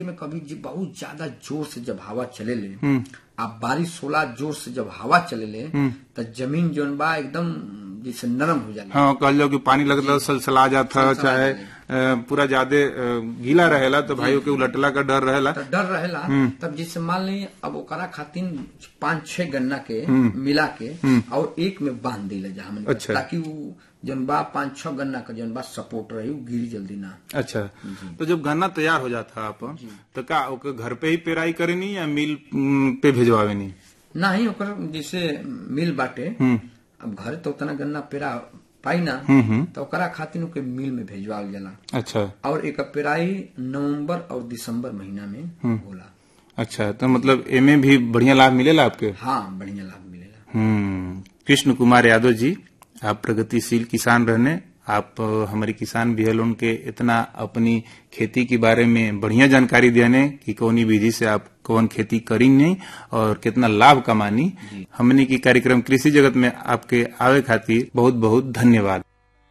में कभी जी बहुत ज्यादा जोर से जब हवा चले ले आप बारिश होला जोर से जब हवा चले ले तो जमीन जोन बा एकदम जैसे नरम हो जाला हाँ कहल जाओ कि पानी लगता सलसला जाता सलसला चाहे अ, पूरा ज्यादा अ, गीला रहेला तो भाइयों के उलटला का डर रहेला तो डर रहेला तब जैसे मान ली अब ओकरा खातिर पांच छह गन्ना के मिला के और एक में बांध दिला जा हमन के, अच्छा। ताकि वो जौन बा पांच छह गन्ना का जौन बा सपोर्ट रही वो गिरी जल्दी ना अच्छा तो जब गन्ना तैयार हो जाता आप तो का ओके घर पे ही पेराई करेनी या मिल म, पे भेजवावेनी ना ही ओकर जैसे मिल बाटे अब घर तो उतना गन्ना पेरा पाई ना तो ओकरा खातिर ओके मिल में भेजवाल जाला अच्छा और एक पेराई नवंबर और दिसंबर महीना में होला अच्छा तो मतलब एमे भी बढ़िया लाभ मिलेला आपके हाँ बढ़िया लाभ मिलेला हम्म कृष्ण कुमार यादव जी आप प्रगतिशील किसान रहने आप अ, हमारे किसान भी लोन के इतना अपनी खेती के बारे में बढ़िया जानकारी देने कि कौनी विधि से आप कौन खेती करी नहीं और कितना लाभ कमानी हमने की कार्यक्रम कृषि जगत में आपके आवे खातिर बहुत बहुत धन्यवाद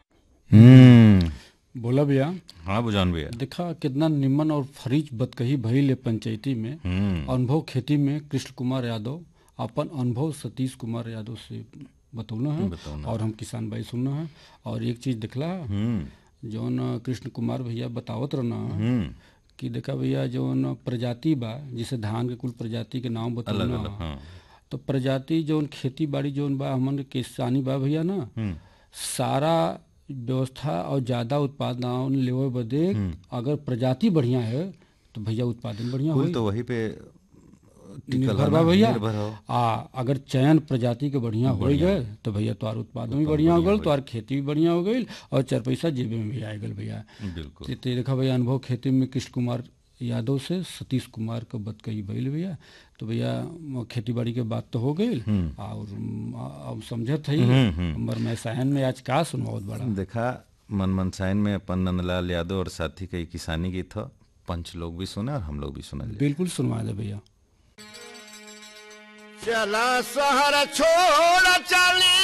हम्म बोला भैया हाँ बुझान भैया देखा कितना निम्न और फरीज बतकही भइल है पंचायती में अनुभव खेती में कृष्ण कुमार यादव अपन अनुभव सतीश कुमार यादव से बतौना है और हम किसान भाई सुनना है और एक चीज दिखला जौन कृष्ण कुमार भैया बतावत रहना कि देखा भैया जौन प्रजाति बा जिसे धान के कुल प्रजाति के नाम बतौना तो प्रजाति जौन खेती बाड़ी जौन बा हमन के किसानी बा भैया ना सारा व्यवस्था और ज्यादा उत्पादन लेवे बदे अगर प्रजाति बढ़िया है तो भैया उत्पादन बढ़िया कुल होई तो वही पे टिकल निर्भर है बा ना, भैया निर्भर हो आ अगर चयन प्रजाति के बढ़िया हो गए तो भैया तोहार उत्पादन भी बढ़िया हो गल तोहार खेती भी बढ़िया हो गई और चार पैसा जेबे में भी आ गल भैया बिल्कुल ते- ते देखा भैया अनुभव खेती में कृष्ण कुमार यादव से सतीश कुमार का बत कही भइल भैया तो भैया म- खेती बाड़ी के बात तो हो गई और म, अब समझत है हमर मैं सहन में आज का सुनवावत बड़ा देखा मन मनसाइन में अपन नंदलाल यादव और साथी का ये किसानी गीत था पंच लोग भी सुने और हम लोग भी सुनल बिल्कुल सुनवा दे भैया चला शहर छोड़ चली